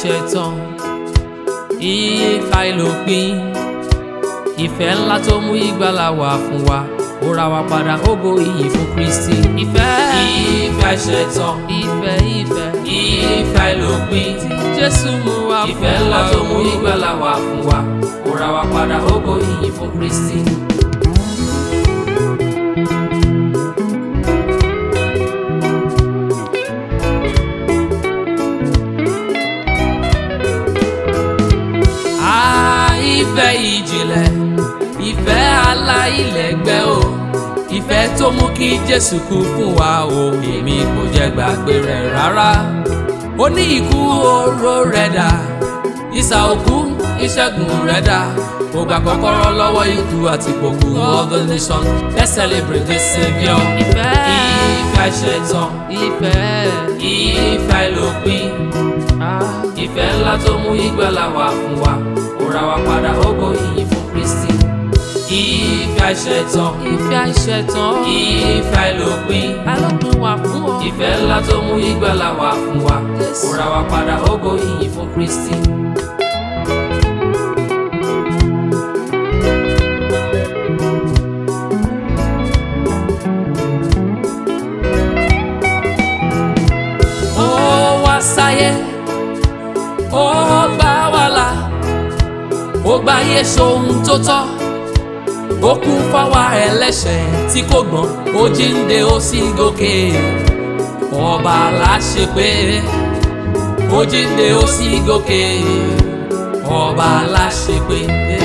ìṣẹ̀tàn ìfà ìlòpin ìfẹ́ ńlá tó mú ìgbàlà wá fún wa ó ra wa padà ògo ìyìn fún Kristi. ìfẹ́ ìfẹ́ ìṣẹ̀tàn ìfẹ́ ìfẹ́ ìfẹ́ ìlòpin tí Jésù mú wá fún wa ìfẹ́ ńlá tó mú ìgbàlà wá fún wa ó ra wa padà ògo ìyìn fún Kristi. ìfẹ́ ìjìnlẹ̀ ìfẹ́ aláìlẹ́gbẹ́ o ìfẹ́ tó mú kí Jésù kú fún wa o èmi kò jẹ́ gbàgbé rẹ̀ rárá ó ní ikú oró rẹ̀ dà ìsà òkú ìṣẹ́gun rẹ̀ dà ó gba kọ́kọ́rọ́ lọ́wọ́ ikú àti ìpòkù all the nation let's celebrate the saviour. ìfẹ́ ìfẹ́ ṣẹ̀tàn ìfẹ́ ìfẹ́ ìlòpin ìfẹ́ ńlá tó mú ìgbàlà wá fún wa ó ra wa padà ògo ìyìn fún Kristi. ìfẹ́ àìṣẹ̀tàn ìfẹ́ àìṣẹ̀tàn ìfẹ́ àìlópin àìlópin wà fún ọ. ìfẹ́ ńlá tó mú ìgbàlà wá fún wa ó ra wa padà ògo ìyìn fún Kristi. ó wá sáyé ó gbà wá là ó gbà yé sóhun tó tọ́ ó kú fáwa ẹlẹ́ṣẹ̀ tí kò gbọ́n ó jíǹde ó sì gòkè ọba láṣẹ pé ó jíǹde ó sì gòkè ọba láṣẹ pé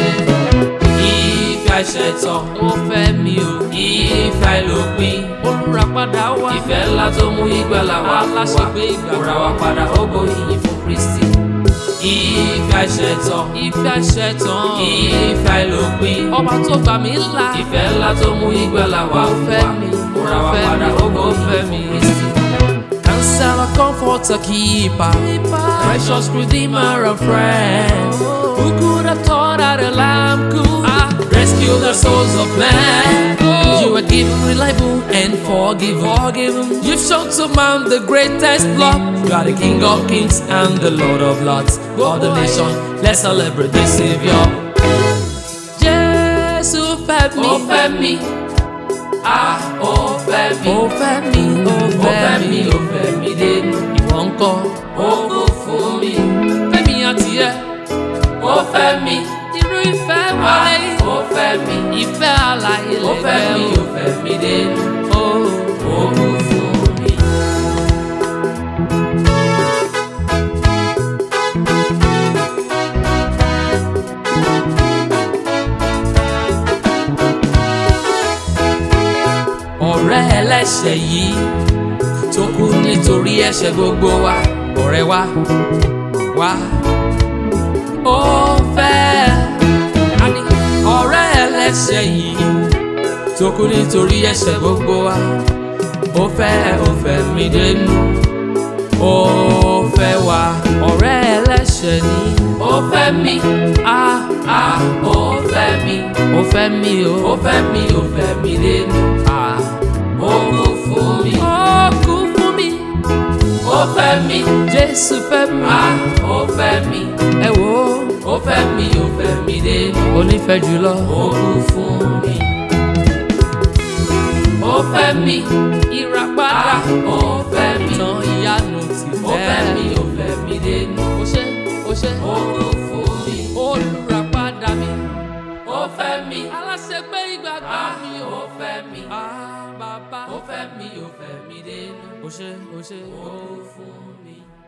ìfẹ́ àìṣẹ̀tàn ó fẹ́ mi o ìfẹ́ àìlópin olùràpadà wá ìfẹ́ ńlá tó mú ìgbàlà wá láṣẹ pé ìgbàlà wá padà ògo ìyìn fún Kristi ìfẹ́ àìṣẹ̀tàn ìfẹ́ àìṣẹ̀tàn ìfẹ́ àìlópin ọba tó gbà mí là ìfẹ́ ńlá tó mú ìgbàlà wá fẹ́ mi ó ra wá padà ògo fẹ́ mi Kristi. Counselor, comforter, keeper, precious redeemer and friend. Who could have thought that a lamb could rescue the souls of men? You are given reliable and forgiven. forgiven. You've shown to man the greatest love. You are the King of kings and the Lord of lords. For the nation, let's celebrate the Savior. Jésù fẹ́ mi. Ó fẹ́ mi. Ah, ó fẹ́ mi. Ó fẹ́ mi. Ó fẹ́ mi. Ó fẹ́ mi dénú. Ìwọ ńkọ́. Ó kú fún mi. Fẹ́mi àti ẹ. Ó fẹ́ mi. Irú ìfẹ́ wáyé. Ó fẹ́ mi. Ìfẹ́ àlàyé lẹ́gbẹ̀ẹ́. Ó fẹ́ mi. Ó fẹ́ mi dénú. Ó ó kú fún mi. ọ̀rẹ́ ẹlẹ́ṣẹ̀ yìí tó kú nítorí ẹ̀ṣẹ̀ gbogbo wa ọ̀rẹ́ wa wá ó fẹ́ àní ọ̀rẹ́ ẹlẹ́ṣẹ̀ yìí tó kú nítorí ẹ̀ṣẹ̀ gbogbo wa ó fẹ́ ó fẹ́ mi dénú ó fẹ́ wa ọ̀rẹ́ ẹlẹ́ṣẹ̀ ni ó fẹ́ mi á á ó fẹ́ mi ó fẹ́ mi ó ó fẹ́ mi ó fẹ́ mi dénú á ó kú fún mi ó kú fún mi ó fẹ́ mi Jésù fẹ́ mi á ó fẹ́ mi ẹ wò ó ó fẹ́ mi ó fẹ́ mi dénú ó nífẹ̀ẹ́ jùlọ ó kú fún mi ó fẹ́ mi ìràpadà ó fẹ́ mi tán ìyanu ti fẹ́ ó fẹ́ mi ó fẹ́ mi dénú ó ṣe ó ṣe ó kú fún mi olùràpadà mi ó fẹ́ mi aláṣepé ìgbàgbọ́ mi ó fẹ́ mi bàbá ó fẹ́ mi ó fẹ́ mi dénú ó ṣe ó ṣe ó kú fún mi.